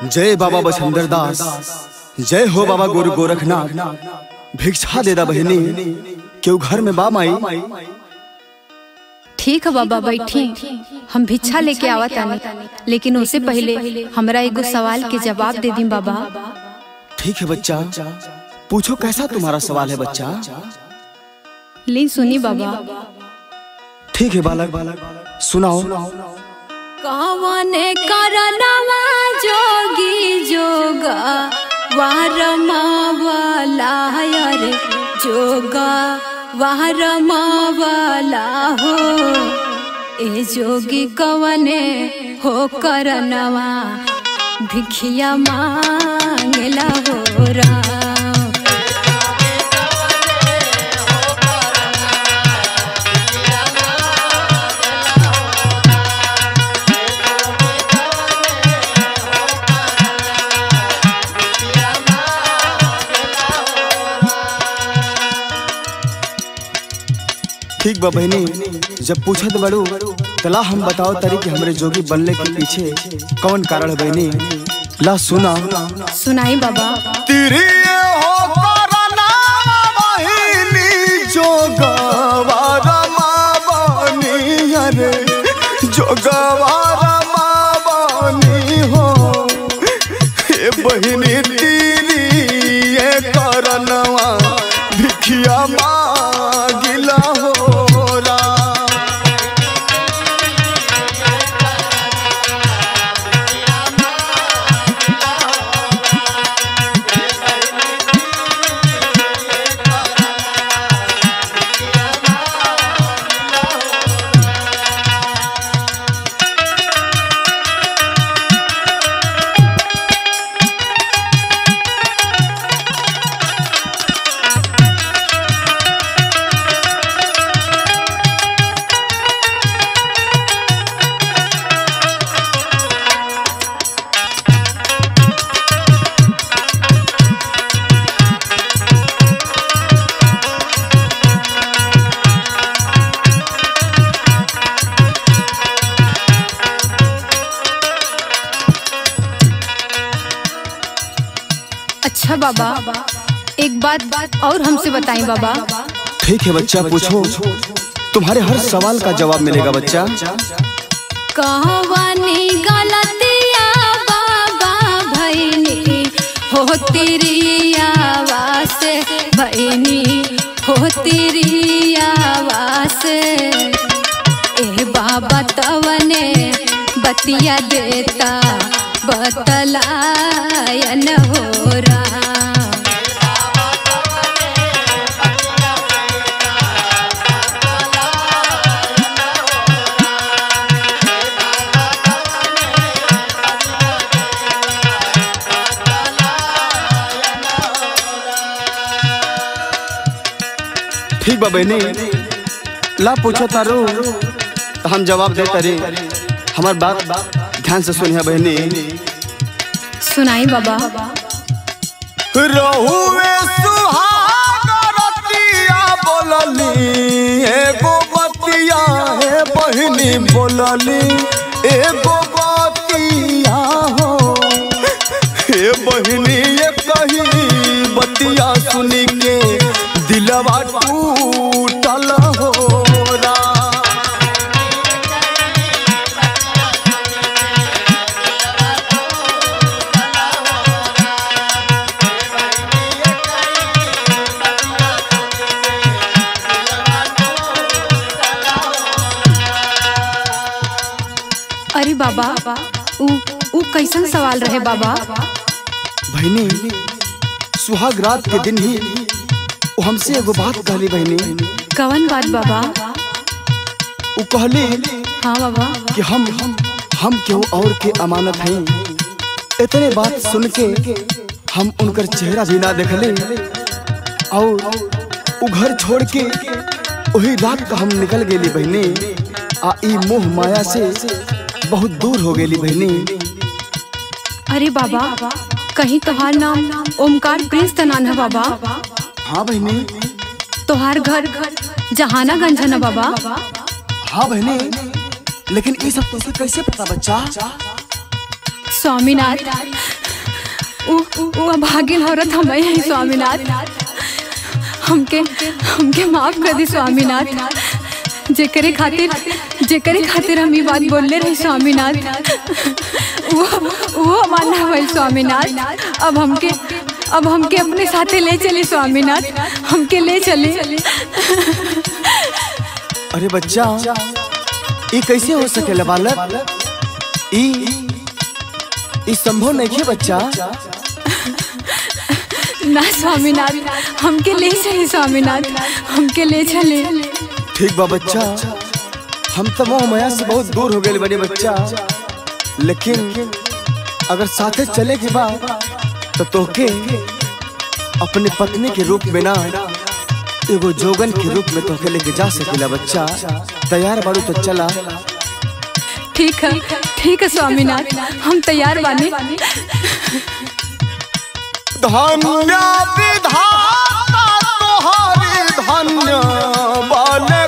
जय बाबा बछंदर दास जय हो बाबा गुरु गोरखनाथ भिक्षा दे दा बहिनी क्यों घर में बा माई ठीक है बाबा बैठी हम भिक्षा लेके आवा तानी लेकिन उससे पहले हमरा एगो सवाल के जवाब दे दी बाबा ठीक है बच्चा पूछो कैसा तुम्हारा सवाल है बच्चा ली सुनी बाबा ठीक है बालक सुनाओ कवन करनवा जोगी जोगा वारमावला रे जोगा वारमावला हो ए जोगी कवने हो करनवा भिखिया मांगला हो राम ठीक बा बहनी जब पूछत बड़ू तला हम बताओ तरी कि हमरे जोगी बनने के पीछे कौन कारण है बहनी ला सुना सुनाई बाबा तेरे हो करना बहिनी जोगवारा मावनी अरे जोगवारा मावनी हो ए बहिनी तेरी ये करनवा भिखिया मागिला हो राम अच्छा बाबा एक बात बात और हमसे बताएं बाबा ठीक है बच्चा पूछो तुम्हारे हर सवाल का जवाब मिलेगा बच्चा कहवानी गलतिया बाबा भैनी हो तेरी आवास भैनी हो तेरी आवास ए बाबा तवने बतिया देता बतलायन हो राम ठीक बा बहनी ला पूछो तारू तो हम जवाब दे तारे हमार बात ध्यान से सुनिया बहनी सुनाई बाबा रहुए सुहागरतिया बोलली एगो बतिया हे बहनी बोलली एगो बतिया हो हे बहनी ये कही बतिया सुनी के दिलवा टूटल हो राम। अरे बाबा उ उ कैसन सवाल रहे बाबा बहनी सुहाग रात के दिन ही वो हमसे एगो बात कहली बहनी कवन बात बाबा वो कहली हाँ बाबा कि हम हम केहू और के अमानत हैं इतने बात सुन के हम उनकर चेहरा भी ना देखले और वो घर छोड़ के वही रात का हम निकल गेली बहनी आ ई मोह माया से बहुत दूर हो गेली बहनी अरे बाबा कहीं तोहार नाम ओमकार प्रिंस त नान है बाबा हाँ बहनी तोहार घर जहानागंज है ना बाबा हाँ बहनी लेकिन ये सब तुझे कैसे पता बच्चा स्वामीनाथ उ उ भागिन औरत हम हैं स्वामीनाथ हमके हमके माफ कर दी स्वामीनाथ जेकरे खातिर जेकरे खातिर हम ई बात बोलले रही स्वामीनाथ वो वो मानना भइल स्वामीनाथ अब हमके अब हमके अपने साथे ले चले स्वामीनाथ हमके ले चले अरे बच्चा ये कैसे हो सकेला बालक ई ई संभव नहीं है बच्चा ना स्वामीनाथ हमके ले चले स्वामीनाथ हमके ले चले ठीक बा बच्चा हम तो मोह माया से बहुत दूर हो गए बने बच्चा लेकिन अगर साथे चले के बाद तो तोके अपने पत्नी के रूप में ना एगो जोगन के रूप में तोके लेके जा सकेला बच्चा तैयार बारू तो चला ठीक है ठीक है स्वामीनाथ हम तैयार बानी धन्य विधाता तोहारी धन्य बल